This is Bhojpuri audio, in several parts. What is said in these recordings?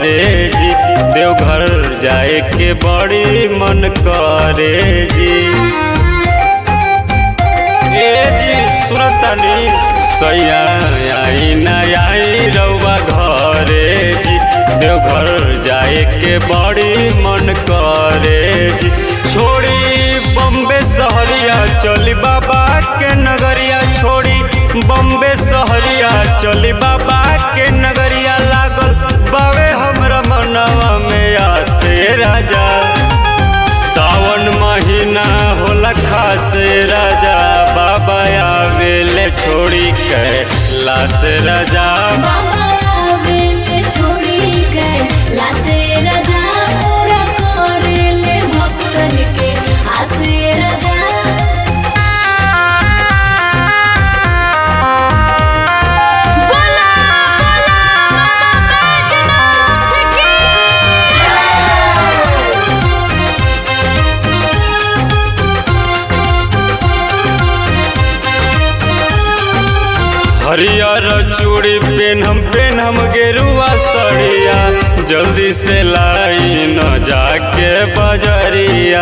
करे जी देवघर जाए के बड़ी मन करे जी ए जी सुरतनी सैया आई ना आई रउआ घरे जी देवघर जाए के बड़ी मन करे जी छोड़ी बम्बे सहरिया चली बाबा के नगरिया छोड़ी बम्बे सहरिया चली बाबा के नगरिया लागल बावे हमरा मनवा में आसे राजा सावन महीना होला खासे राजा बाबा आवेले छोड़ी के लाश राजा बाबा आवेले छोड़ी के लासे राजा पूरा करेले भक्तन के आसे राजा बोला बोला बाबा बैजनाथ की हरियर चूड़ी पेनहम पेनहम गेरुआ सड़िया जल्दी से लाई न जाके बजरिया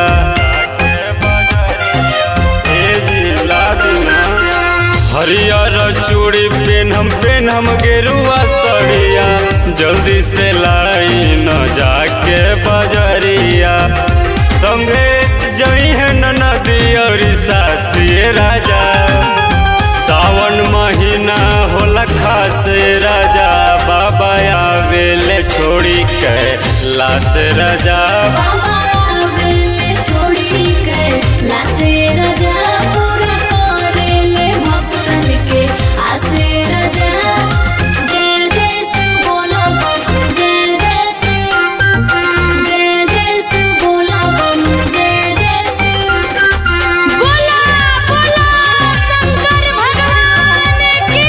ए जी ला दीना। हरियर चूड़ी पेनहम पेनहम गेरुआ सड़िया जल्दी से लाई न जाके बजरिया संगे जई है नदी और सासी राजा सावन महीना होला खासे राजा बाबा आवेले छोड़ी के लाश राजा बाबा आवेले छोड़ी के लासे राजा पूरा करेले भक्तन के आसे राजा जय जय शिव बोला बम जय जय शिव जय जय शिव बोला बम जय जय शिव बोला बोला शंकर भगवान की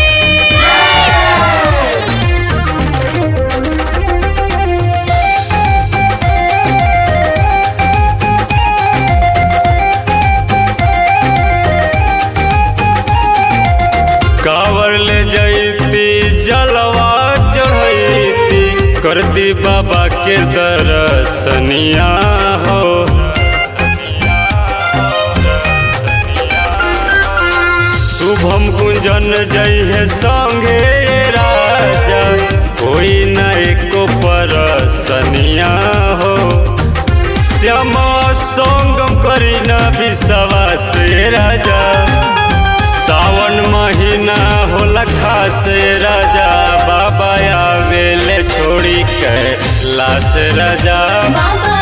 कावर ले जैती जलवा चढ़ैती करती बाबा के दर्शनिया हो शुभम गुंजन जई है संगे राजा कोई न एको परसनिया हो श्यामा संगम करी न विश्वास राजा सावन महीना होला खासे राजा बाबा आवेले छोड़ी के लाश राजा बाबा